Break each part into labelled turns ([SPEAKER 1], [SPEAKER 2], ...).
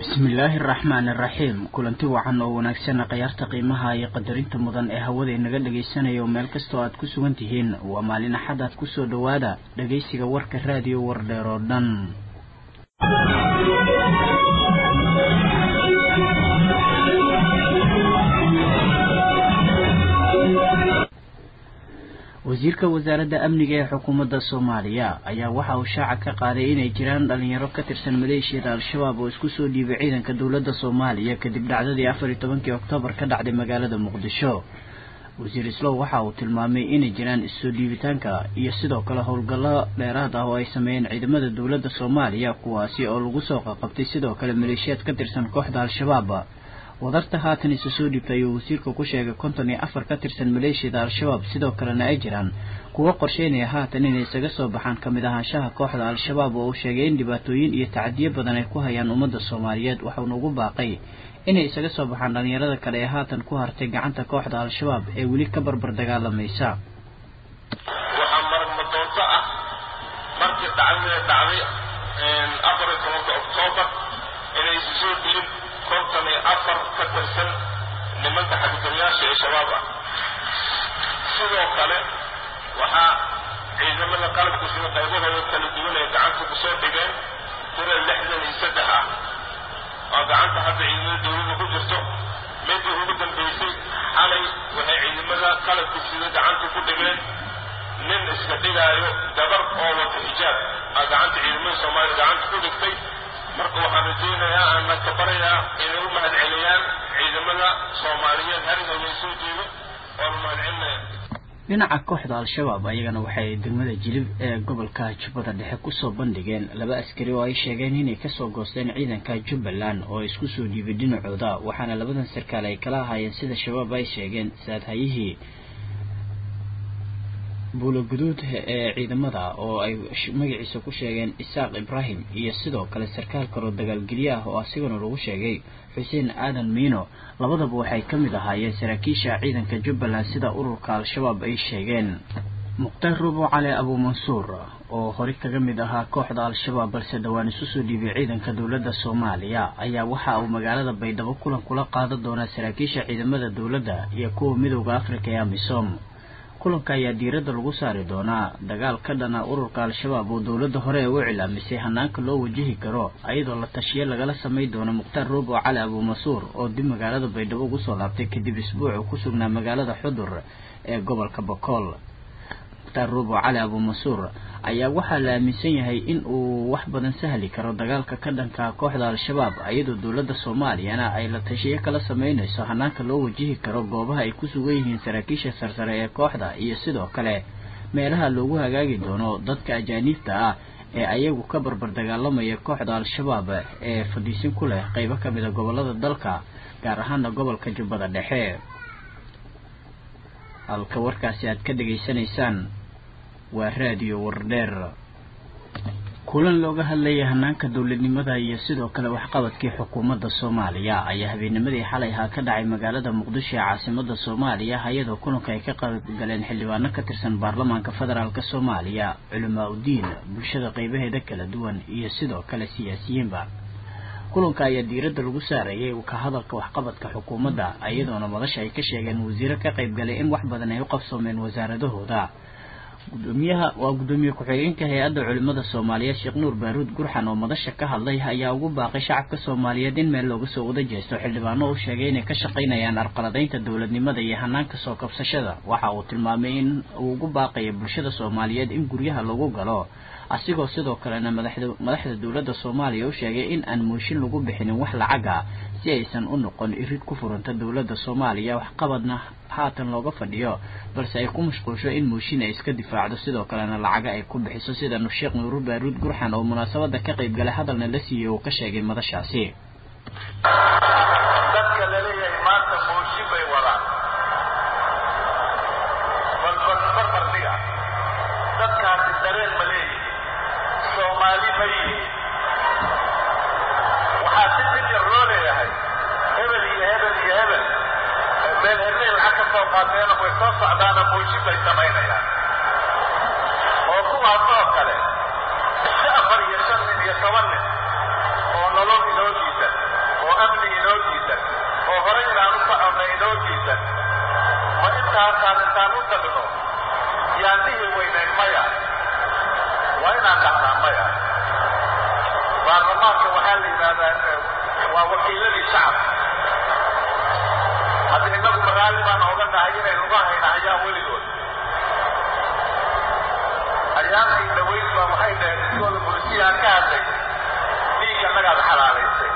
[SPEAKER 1] bismillaahi araxmaan iraxiim kulanti wacan oo wanaagsan khayaarta qiimaha iyo qadarinta mudan ee hawada inaga dhagaysanayo meel kastoo aad ku sugan tihiin waa maalin axad aad kusoo dhowaada dhagaysiga warka raadiyo wardheer oo dhan wasiirka wasaaradda amniga ee xukuumadda soomaaliya ayaa waxa uu shaaca ka qaaday inay jiraan dhalinyaro ka tirsan maleeshiyada al-shabaab oo isku soo dhiibay ciidanka dowladda soomaaliya kadib dhacdadii afar iyo tobankii oktoobar ka dhacday magaalada muqdisho wasiir islow waxa uu tilmaamay inay jiraan issoo dhiibitaanka iyo sidoo kale howlgallo dheeraad ah oo ay sameeyeen ciidamada dowladda soomaaliya kuwaasi oo lagu soo qaqabtay sidoo kale maleeshiyaad ka tirsan kooxda al-shabaab wadarta haatan isa soo dhiibtay ayuu wasiirka ku sheegay konton iyo afar ka tirsan maleeshiyada al-shabaab sidoo kalena ay jiraan kuwo qorsheynaya haatan inay isaga soo baxaan kamid ahaanshaha kooxda al-shabaab oo uu sheegay in dhibaatooyin iyo tacadiyo badan ay ku hayaan ummadda soomaaliyeed waxauna ugu baaqay inay isaga soo baxaan dhalinyarada kale ee haatan ku hartay gacanta kooxda al-shabaab ee weli ka barbar dagaalamaysa
[SPEAKER 2] waxaa marmadoonto ah markii dhacdada dhacday afar iyo tobanka oktoobar inay isu soo dhiib konton iyo afar ka tirsan nimanka xadgudubyaasha ee shabaab ah sidoo kale waxaa ciidamada qalabku sida qaybahooda kala duwan ay gacanta ku soo dhigeen tira lixdan iyo saddex ah oo gacanta hadda ciidamada dowladda ku jirto midii ugu dambaysay xalay waxay ciidamada qalabku sida gacanta ku dhigeen nin iska dhigaayo gabar oo wata xijaab aa gacanta ciidamada soomaaliya gacanta ku dhigtay marka waxaan rajaynayaa aanna ka barayaa inay u mahad celiyaan ciidamada soomaaliyeed harigooda soo jeedo oona mahad celinaya
[SPEAKER 1] dhinaca kooxda al-shabaab ayagana waxay degmada jilib ee gobolka jubbada dhexe kusoo bandhigeen laba askari oo ay sheegeen inay kasoo goosteen ciidanka jubbaland oo isku soo dhiibay dhinacooda waxaana labadan sarkaal ay kala ahaayeen sida shabaab ay sheegeen saadhayihii buulo guduud ee ciidamada oo ay magaciisa ku sheegeen isaaq ibraahim iyo sidoo kale sarkaal kaloo dagaalgelye ah oo asigana lagu sheegay xuseen aadan miino labadaba waxay ka mid ahaayeen saraakiisha ciidanka jubbaland sida ururka al-shabaab ay sheegeen mukhtaar rubo cali abuumansuur oo hore kaga mid ahaa kooxda al-shabaab balse dhowaan isu soo dhiibay ciidanka dowladda soomaaliya ayaa waxa uu magaalada baydhabo kulan kula qaadan doonaa saraakiisha ciidamada dowladda iyo kuwa midooda afrika ee amisom kulanka ayaa diiradda lagu saari doonaa dagaal ka dhana ururka al-shabaab oo dowladda hore u cilaamisay hanaanka loo wajihi karo ayadoo la tashiye lagala samay doono mukhtaar roobo cali abuumasuur oo dib magaalada baydhabo ugu soo laabtay kadib isbuucu ku sugnaa magaalada xudur ee gobolka bokool mukhtaar roobo cali abuumasuur ayaa waxaa la aaminsan yahay in uu wax badan sahli karo dagaalka ka dhanka kooxda al-shabaab iyadoo dowladda soomaaliyana ay la tashiyo kala sameynayso hanaanka loo wajihi karo goobaha ay ku sugan yihiin saraakiisha sarsare ee kooxda iyo sidoo kale meelaha loogu hagaagi doono dadka ajaaniibta ah ee ayagu ka barbar dagaalamaya kooxda al-shabaab ee fadhiisin ku leh qeybo ka mid a gobolada dalka gaar ahaana gobolka jubbada dhexe halka warkaasi aad ka dhegaysanaysaan waa raadiyo wardheer kulan looga hadlayay hanaanka dowladnimada iyo sidoo kale waxqabadkii xukuumadda soomaaliya ayaa habeennimadii xalay ahaa ka dhacay magaalada muqdisho ee caasimada soomaaliya iyadoo kulanka ay ka qaybgaleen xildhibaano ka tirsan baarlamaanka federaalk soomaaliya culamaa udiin bulshada qeybaheeda kala duwan iyo sidoo kale siyaasiyiinba kulanka ayaa diiradda lagu saarayay ka hadalka waxqabadka xukuumadda iyadoona madasha ay ka sheegeen wasiiro ka qaybgalay in wax badan ay u qabsoomeen wasaaradahooda gudoomiyaha waa guddoomiye ku-xigeenka hay-adda culimada soomaaliyeed sheekh nuur baaruud gurxan oo madasha ka hadlay ayaa ugu baaqay shacabka soomaaliyeed in meel looga soo wada jeesto xildhibaano uu sheegay inay ka shaqaynayaan arqaladaynta dowladnimada iyo hanaanka soo kabsashada waxa uu tilmaamay in uu ugu baaqayo bulshada soomaaliyeed in guryaha lagu galo asigoo sidoo kalena madaxda madaxda dowladda soomaaliya u sheegay in aan mooshin lagu bixinin wax lacaga si aysan u noqon irid ku furanta dowladda soomaaliya waxqabadna haatan looga fadhiyo balse ay ku mashquulsho in mooshin ay iska difaacdo sidoo kalena lacaga ay ku bixiso sida sheekh nuuru baaruud gurxan oo munaasabada ka qayb galay hadalna la siiyey uu ka sheegay madashaasi
[SPEAKER 2] dadka laleeyahay maanta mooshin bay wadaan balbalbarbardhiga dadkaasi dareen ma leeyihin soomaali ma yihin waxaa si dib yar loo leeyahay hebel iyo hebel iyo hebel meel hebleen lacag ka soo qaateena way soo socdaana mooshin bay samaynayaan oo kuwaas oo kale afar iyo shan nin iyo toban nin oo nolol inoo diidan
[SPEAKER 3] baarlamaanka waxaa la yidhahdaa waa wakiiladii shacabka hadda innagu magaali baan oga nahay inaynu uga hayna ayaa weligood ayaantii dhaweyd baa waxay dhaheen iskooda bulisiyaha ka hadlay dhiigga nagaad xalaalaysay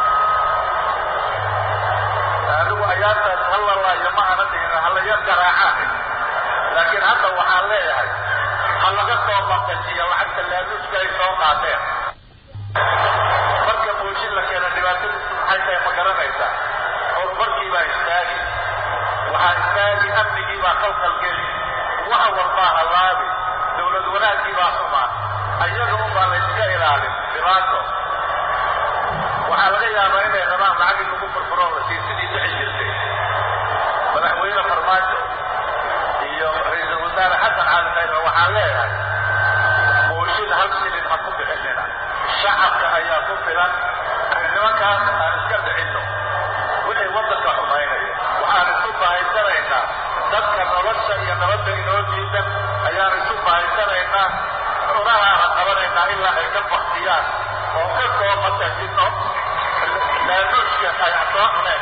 [SPEAKER 3] anigu ayaantaas hallalaayo ma ana dhihin halaya garaacaan laakiin hadda waxaan leeyahay ha laga soo maqashiyo lacagta laaluuska ay soo qaateen marka booshin la keena dhibaatadiisu maxay tahay ma garanaysaa horumarkii baa istaagi waxaa istaagi amnigii baa qalqalgeli wax walbaa halaabi dowlad wanaaggii baa xumaan ayaga unbaa la yska ilaalin dhibaato waxaa laga yaabaa inay rabaan lacagii lagu furfuro la sii sidii dhici jirtay madaxweyne farmaajo iyo ra-iisul wasaare xasan cali khayre waxaan leeyahay booshin hal shilin ha ku bixinina shacabka ayaa ku filan nimankaas aan iska dhicinno wixii waddanka xumaynaya waxaan isu bahaysanaynaa dadka nolosha iyo nabadda inoo diidan ayaan isu bahaysanaynaa cunahaana qabanaynaa ilaa ay ka baktiyaan oo ka soo matajino laanuushka ay soo cuneen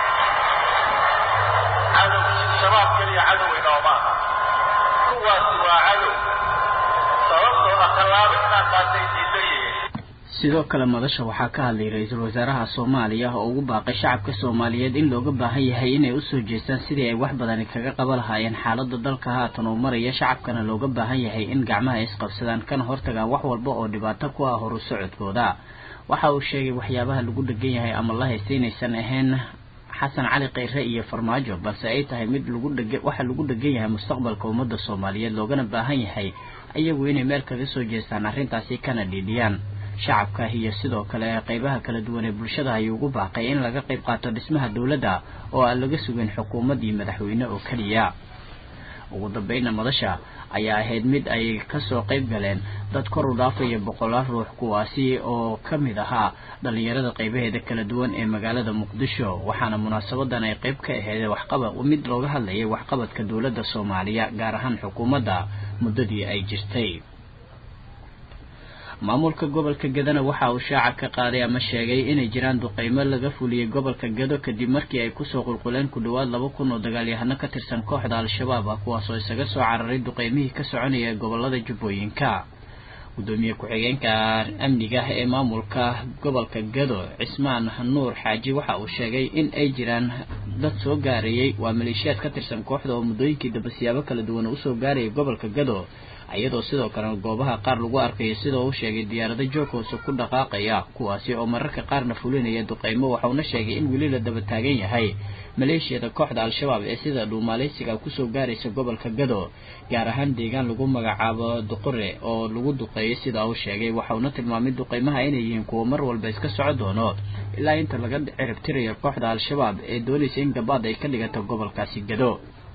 [SPEAKER 3] cadow shabaab keliya cadow inooma aha kuwaasi waa cadow sababtoo ah tallaabo inaan qaatay diidan yihiin
[SPEAKER 1] sidoo kale madasha waxaa ka hadlay ra-iisul wasaaraha soomaaliya oo ugu baaqay shacabka soomaaliyeed in looga baahan yahay inay usoo jeestaan sidii ay wax badani kaga qaba lahaayeen xaalada dalka haatan uu maraya shacabkana looga baahan yahay in gacmaha isqabsadaan kana hortagaan wax walba oo dhibaato ku ah horu socodkooda waxa uu sheegay waxyaabaha lagu dhegan yahay ama la haysta inaysan ahayn xasan cali kheyre iyo farmaajo balse ay tahay mid lagu dheg waxa lagu dhegan yahay mustaqbalka ummadda soomaaliyeed loogana baahan yahay iyagu inay meel kaga soo jeestaan arrintaasi kana dhiidhiyaan shacabka iyo sidoo kale qeybaha kala duwan ee bulshada ayuu ugu baaqay in laga qayb qaato dhismaha dowladda oo aan laga sugin xukuumad iyo madaxweyne oo keliya ugu dambeynna madasha ayaa ahayd mid ay kasoo qayb galeen dad kor u dhaafaya boqolaal ruux kuwaasi oo ka mid ahaa dhalinyarada qeybaheeda kala duwan ee magaalada muqdisho waxaana munaasabadan ay qayb ka ahayd waxqabad mid looga hadlayay waxqabadka dowladda soomaaliya gaar ahaan xukuumadda muddadii ay jirtay maamulka gobolka gadana waxa uu shaaca ka qaaday ama sheegay inay jiraan duqeymo laga fuliyey gobolka gado kadib markii ay kusoo qulquleen ku dhowaad laba kun oo dagaalyahano ka tirsan kooxda al-shabaab ah kuwaasoo isaga soo cararay duqeymihii ka soconaya gobolada jubbooyinka gudoomiye ku-xigeenka amniga ee maamulka gobolka gado cismaan nuur xaaji waxa uu sheegay in ay jiraan dad soo gaarayey waa maleeshiyaad ka tirsan kooxda oo muddooyinkii daba siyaabo kala duwan usoo gaarayay gobolka gado iyadoo sidoo kalena goobaha qaar lagu arkayo sidoo uu sheegay diyaarado joog hoose ku dhaqaaqaya kuwaasi oo mararka qaarna fulinaya duqeymo waxauna sheegay in weli la daba taagan yahay maleeshiyada kooxda al-shabaab ee sida dhuumaaleysiga kusoo gaaraysa gobolka gado gaar ahaan deegaan lagu magacaabo duqure oo lagu duqeeyay sidaa uu sheegay waxauna tilmaamay duqeymaha inay yihiin kuwo mar walba iska soco doono ilaa inta laga ciribtirayo kooxda al-shabaab ee doonaysa in gabaad ay ka dhigato gobolkaasi gado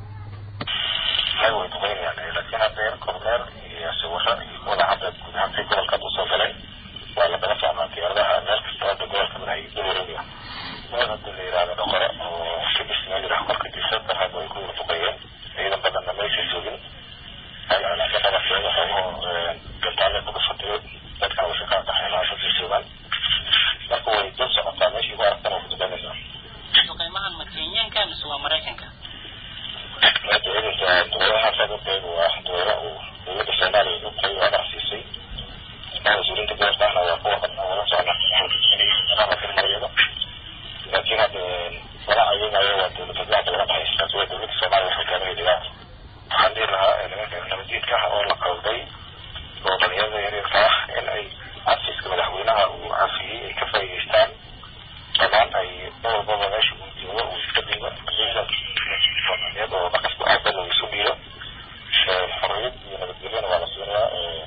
[SPEAKER 4] kormeer iyo sawiro iyo wadaacada guud ahaantay gobolkaad usoo galay waa la daba socnaa diyaaradaha meel kasta hadda gobolka madaxay dawareega meel hadda la yihahdo dhaqore oo kibis meel yidhaha korka disada hadda ay ku wada duqeeyeen ciidan badanna meesha joogin ayaana ka dhabatay waxoogo gantaale kuga fadhiyo dadkan way ka qaxeen aashaday joogaan marka way dul socotaa meeshii ku aragtana way kuduqeynaysaa
[SPEAKER 5] duqeymahan ma kenyaanka mise waa maraykanka
[SPEAKER 4] ciidanka duqeymaha sababteedu waa duqeymo uu dowladda soomaaliya u qeyb adaa siisay mas-uuliyiinta gobolka ahna waa kuwa qabna wala socna iyada laakiin hadda wala ayagayo waa dowladda dacda wala dhexaysa taasi waa dowladda soomaaliya waxay kaaga dhigaa waxaan dhihi lahaa nimanka nabadiidka ah oo la qalday oo dhalinyarada yaryarka ah in ay cafiska madaxweynaha uu cafiyey ay ka faa'iidaystaan dhammaan ay walbaba meesha uu joogo uu iska dhiibo ciidanka soomaaliyeed oo dhaqasku aadba loo isu dhiibo xorriyad iyo nabadgelyana waa la siinayaa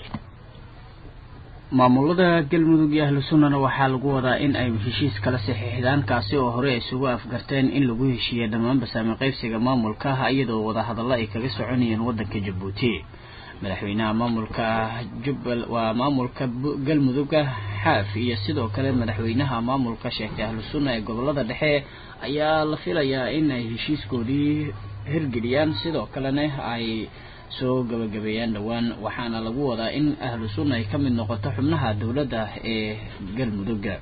[SPEAKER 1] maamulada galmudug iyo ahlu sunnana waxaa lagu wadaa in ay heshiis kala saxiixdaan kaasi oo hore isugu afgarteen in lagu heshiiya dhammaanba saami qaybsiga maamulka iyadoo wadahadallo ay kaga soconayeen waddanka jabuuti madaxweynaha maamulka jubbal waa maamulka galmuduga xaaf iyo sidoo kale madaxweynaha maamulka sheegtay ahlu sunna ee gobolada dhexe ayaa la filayaa in ay heshiiskoodii hirgeliyaan sidoo kalena ay soo gabagabeeyaan dhowaan waxaana lagu wadaa in ahlu sunna ay ka mid noqoto xubnaha dowladda ee galmudugga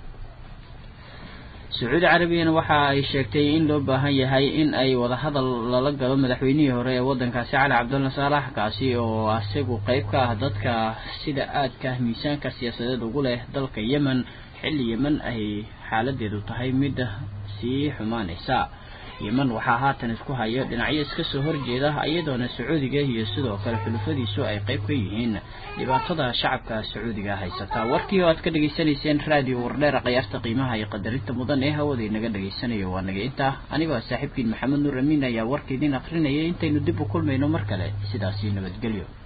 [SPEAKER 1] sacuudi carabiyana waxa ay sheegtay in loo baahan yahay in ay wadahadal lala galo madaxweynihii hore ee waddankaasi cali cabdulla saalax kaasi oo isagu qeyb ka ah dadka sida aadka miisaanka siyaasadeed ugu leh dalka yemen xilli yemen ay xaaladeedu tahay mid sii xumaanaysa yemen waxaa haatan isku hayo dhinacyo iska soo horjeeda iyadoona sacuudiga iyo sidoo kale xulufadiisu ay qeyb ka yihiin dhibaatada shacabka sacuudiga haysata warkii oo aad ka dhegaysanayseen raadiyo wardheera khiyaarta qiimaha iyo qadarinta mudan ee hawada inaga dhagaysanayo waa naga intaa anigoo saaxiibkiin maxamed nuur amiin ayaa warka idin akrinayay intaynu dib u kulmayno mar kale sidaasi nabadgelyo